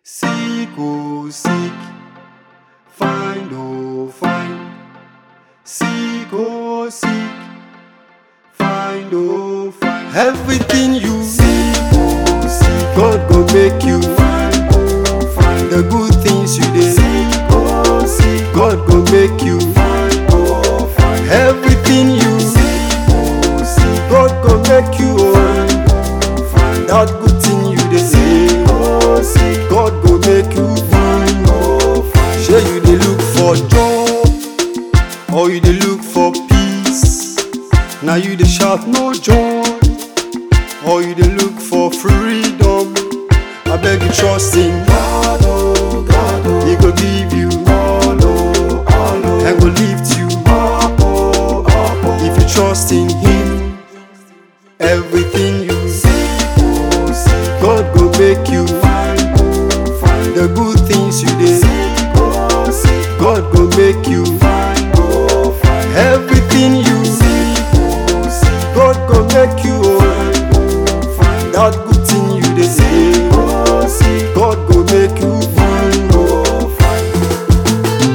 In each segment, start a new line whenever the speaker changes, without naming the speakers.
Seek, oh, seek. Find, oh, find. Seek, oh, seek. Find, oh, find. Everything you seek, oh, seek. God go make you find, oh, find. The good things you did. Seek, oh, seek. God go make you find, oh, find. Everything you seek, oh, seek. God go make you find, oh, find. That good thing you did. Seek, oh, seek. God go make you find, oh, find. Sure you dey look for joy, or you dey look for peace. Now you dey shout no joy, or you dey look for freedom. I beg you trust in God, oh God, oh. He go give you all, oh, all, oh. and go lift you up, oh, up, oh. If you trust in Him, everything you seek, oh, seek. God go make you find, oh, find the good things you did. Seek, oh, seek. God go make you find, oh, find everything you seek, oh, seek. God go make you find, oh, find that good thing you did. Seek, oh, seek. God go make you find, oh, find.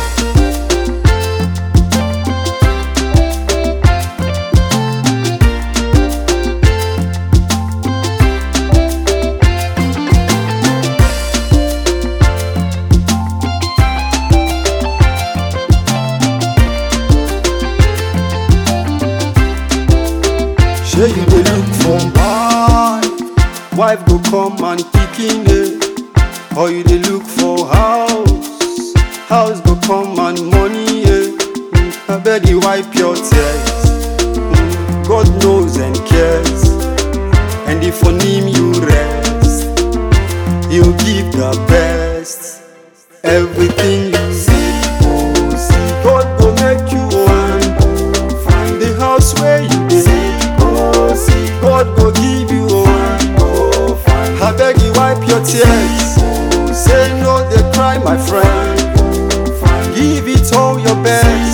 Sure you dey look for wife, wife go come and pikin eh. Or you dey look for house, house go come and money eh. Mm, Abeg you wipe your tears, Mm, God knows and cares. And if on him you rest, he'll give the best. Everything you see, oh, see. God go make you find, oh, find the house where you dey. Oh, see. God go give you find, oh, find. I beg you wipe your tears. Oh, say no, they cry, my friend. Give it all your best.